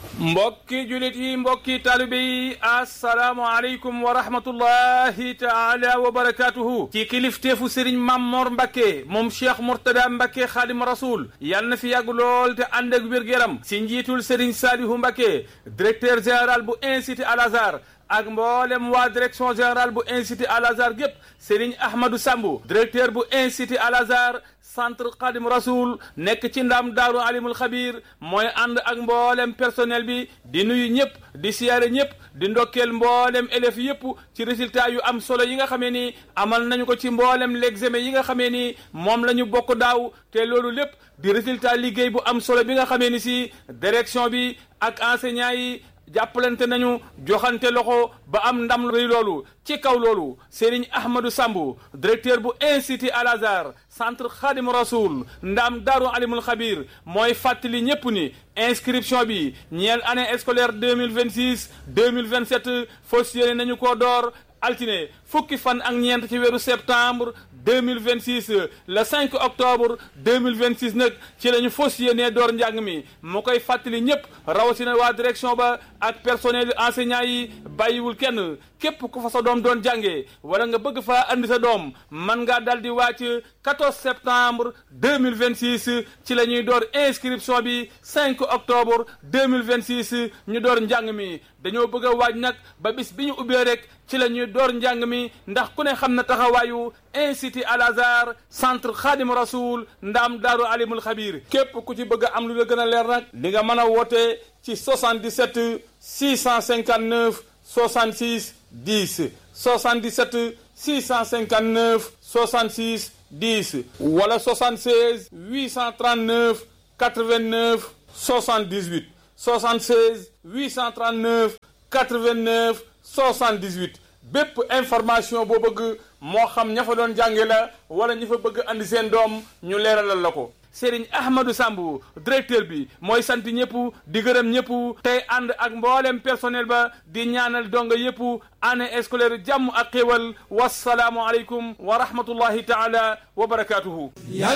mbokki julit yi mbokki taalibe yi asalaamualeykum wa rahmatullahi taala wa barakatuhu ci kilifteefu sëriñ Mamor Mbacke moom cheikh Mourtada Mbacke xaadim rasul yal na fi yàgg lool te ànd ak wér-gu-yaram si njiitul sëriñ Salihu Mbacke directeur général bu institut Al Azhar ak mboolem waa direction générale bu institut Al Azhar gépp Serigne Ahmadou Sambu directeur bu institut Al Azhar centre Khadim Rasoul nekk ci ndam daaru alimul xabir mooy ànd ak mboolem personnel bi di nuyu ñëpp di siyaare ñëpp di ndokkeel mboolem élèves yëpp ci résultat yu am solo yi nga xamee ni amal nañu ko ci mboolem l'examen yi nga xamee ni moom la ñu bokk daaw te loolu lépp di résultat liggéey bu am solo bi nga xamee ni si direction bi ak enseignants yi jàppalante nañu joxante loxo ba am ndam rëy loolu ci kaw loolu Serigne Ahmadou Sambu directeur bu institut Al Azhar centre Khadim Rasoul ndam Daaru Alimul Xabir mooy fàttali ñépp ni inscription bi ñeel année scolaire deux mille vingt six deux mille vingt sept fas yéene nañu koo door altine fukki fan ak ñeent ci weeru septembre deux mille vingt six le cinq octobre deux mille vingt six nag ci la ñu fas yéenee door njàng mi mu koy fàttali ñëpp rawatina waa direction ba ak personnel enseignant yi bàyyiwul kenn képp ku fa sa doom doon jàngee wala nga bëgg faa andi sa doom man ngaa dal di wàcc 14 septembre 2026 ci la ñuy door inscription bi 5 octobre 2026 ñu door njàng mi dañoo bëgg a waaj nag ba bis bi ñu ubbee rek ci la ñuy door njàng mi ndax ku ne xam na taxawaayu institut Al Azhar centre Khadim Rasoul ndaam daaru alimul xabir képp ku ci bëgg a am lu la gën a leer nag di nga mën a woote ci 77 659 66 10 77 659 66 10 wala 76 839 89 78 76 839 89 78 bépp information boo bëgg moo xam ña fa doon jànge la wala ñi fa bëgg andi seen doom ñu leeralal la ko Serigne Ahmadou Sambu directeur bi mooy sant ñëpp di gërëm ñëpp tey ànd ak mboolem personnel ba di ñaanal donga yëpp année scolaire jàmm ak xéwal wasalaamu aleykum wa rahmatullahi taala wa barakatuhu